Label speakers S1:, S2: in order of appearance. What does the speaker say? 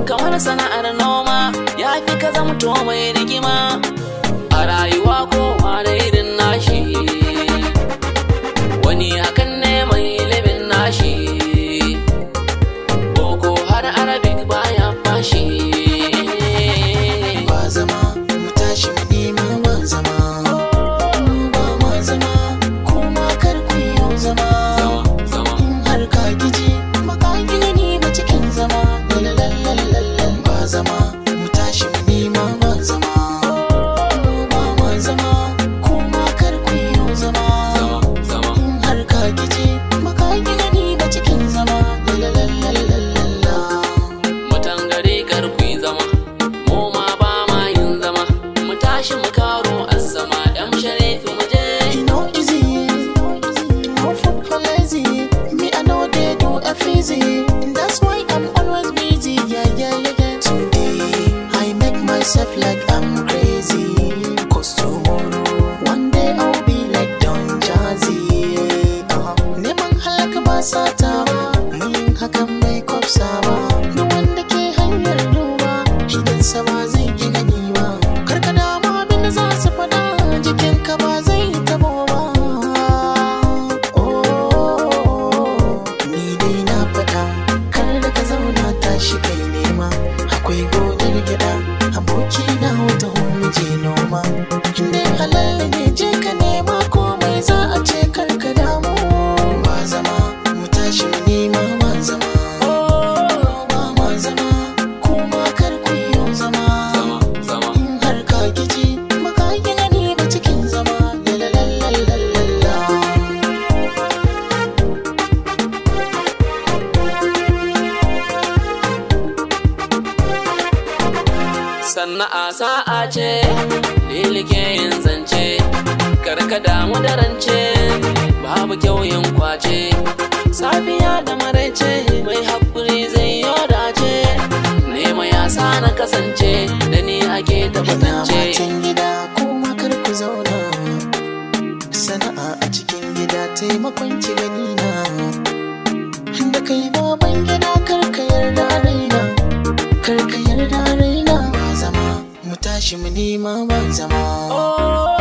S1: kamar sana'ar noma ya fi ka zamto mai rigima a rayuwa kowa da irin nashi wani hakan ne mai ilimin nashi boko har arabic baya fashi
S2: ba zama mu tashi mu nema ba zama mu ba ma zama kuma kar ku yi yau zama in har ka gije baka gina ni ba cikin zama lalalalalalan ba zama mu tashi mu nema ba zama mu ba ma zama kuma kar ku yi yau zama in har ka gije baka gina ni ba cikin zama lalalalalalalala
S1: mutan gari kar ku yi zama mu ma ba ma yin zama mu tashi mu karo azzama yan sharifi mu je
S2: You know easy, no food for lazy. Me I know they do F easy. That's why I'm always busy. Yeah, yeah, yeah, yeah. Today I make myself like I'm crazy. Cause tomorrow, one day I'll be like Don Jazzy. Uh-huh. Neman halaka ba sata ba, yin hakan bai kwafsa ba. Duk wanda ke hanyar duba, idan sa ba zai gina ni ba. Karka damu abin da za su faɗa, jikinka ba zai tabo ba. Oh, ni dai na faɗa, kar da ka zauna tashi kai nema. Akwai gonar gyaɗa, aboki na wata mu je noma. Inda halal ne je ka nema komai za a ce kar ka damu. Ba zama, mu tashi mu nema ba zama. Ba ma zama, kuma kar ku yi yau zama. In har ka giji, baka gina ni ba cikin zama. Lalalalala.
S1: sanna'a sa'a ce lilike yin zance karka damu da rance babu kyau yin kwace safiya da maraice mai haƙuri zai yi dace nema ya sa na kasance da ni ake
S2: Ina
S1: tabbatance
S2: matan gida kuma kar ku zauna Sana'a a cikin gida taimakon ci gani na Da kai baban gida kar ka yarda a raina Kar ka yarda a raina Ba zama mu tashi mu nema ba zama
S1: oh